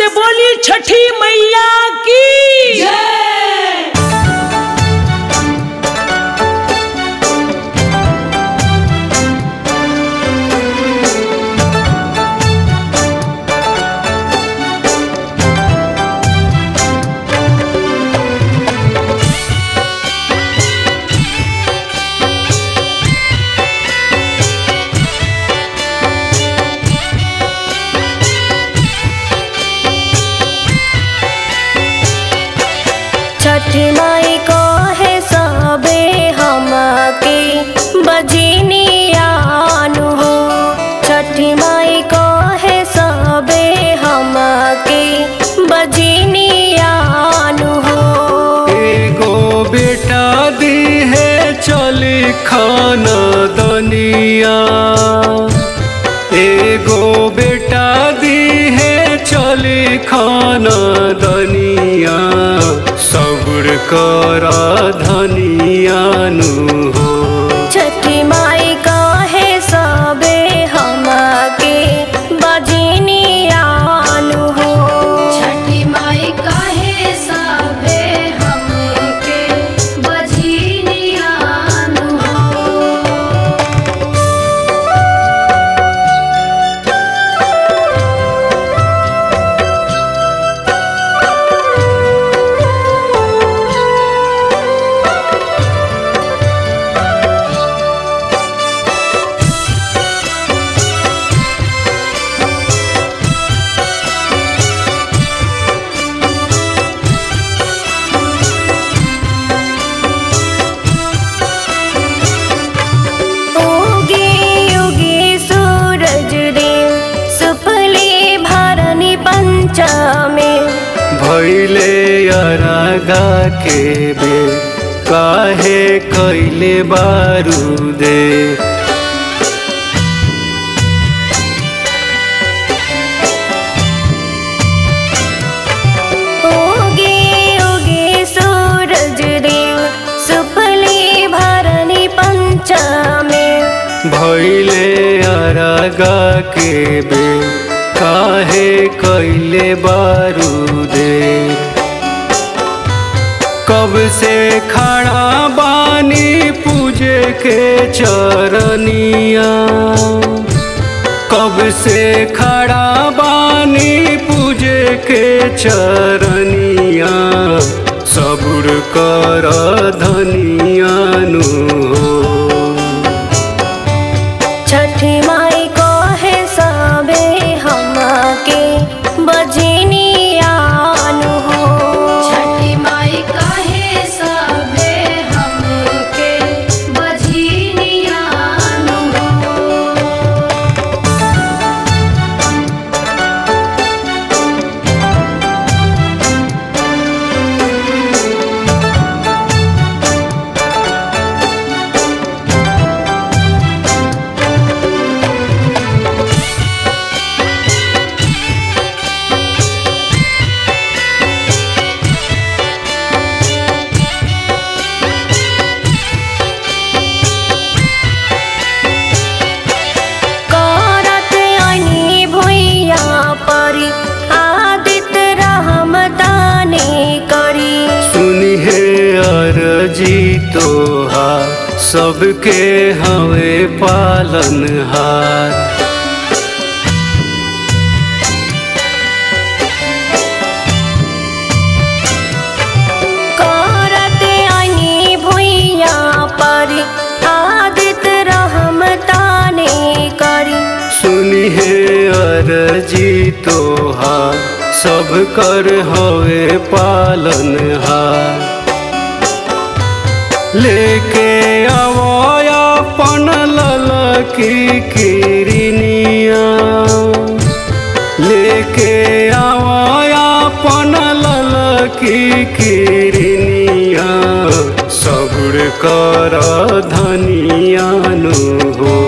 से बोली छठी मैया की छठी माई को है सबे हमके बजनियानु हो छठी माई को है सबे हमके बजनियानु हो एगो बेटा दी है चली खाना दनिया एगो बेटा दी है चली खाना दनिया सब्र कर धनियानु हो छठी माई को है सबे हमके बजनियानु हो छठी माई काहे सबे हमके बझिनियानु हो उगे उगे सूरज देव सुफले भरनी पंचमे भैले अरागा के बे काहे कैले बारूदे उगे उगे सूरज देव सुफले भरनी पंचमे भैले अरागा के बे काहे कैले बारूदे कब से खड़ा बानी पूजे के चरनिया कब से खड़ा बानी पूजे के चरनिया सबुर कर धनियानु हो छठी माई को है सबे हमके बजनियानु हो छठी माई काहे सबे हमके बझिनियानु हो करत अनि भुइया परी आदित रहमताने करी सुनी है अरजी तोहा सबके हवे पालनहार करत अनि भुइया परी आदित रहमताने करी सुनी है अरजी तोहा सब कर हवे पालनहार लेके आवो अपन ललकी किरनिया लेके आवो अपन ललकी किरनिया सबुर कर धनियानु हो